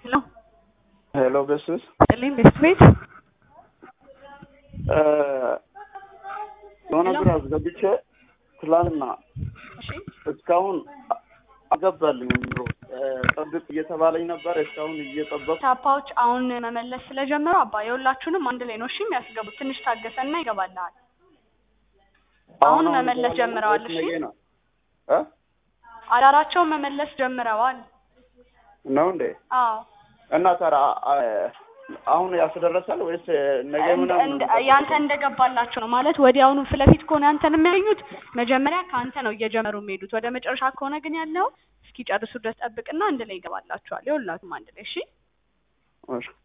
ሄሎ ሄሎ በስስ ጥልኝ ቤት ቤት የሆነ ብር አስገብቼ ትላንትና እሺ እስካሁን አገባልኝ ብሎ ጠብቅ እየተባለኝ ነበር። እስካሁን እየጠበቅ ታፓዎች አሁን መመለስ ስለጀመሩ አባ የሁላችሁንም አንድ ላይ ነው እሺ የሚያስገቡት። ትንሽ ታገሰና ይገባልሃል። አሁን መመለስ ጀምረዋል። እሺ ነው እ አዳራቸውን መመለስ ጀምረዋል። ነው እንዴ? አዎ እና ታዲያ አሁን ያስደረሳል ወይስ ነገ እንደ- ምናምን? እንደ- ያንተ እንደገባላቸው ነው ማለት ወዲያውኑ ፊት ለፊት ከሆነ ያንተን የሚያገኙት መጀመሪያ ከአንተ ነው እየጀመሩ የሚሄዱት። ወደ መጨረሻ ከሆነ ግን ያለው እስኪጨርሱ ድረስ ጠብቅና አንድ ላይ ይገባላችኋል። የሁላችሁም አንድ ላይ እሺ። እሺ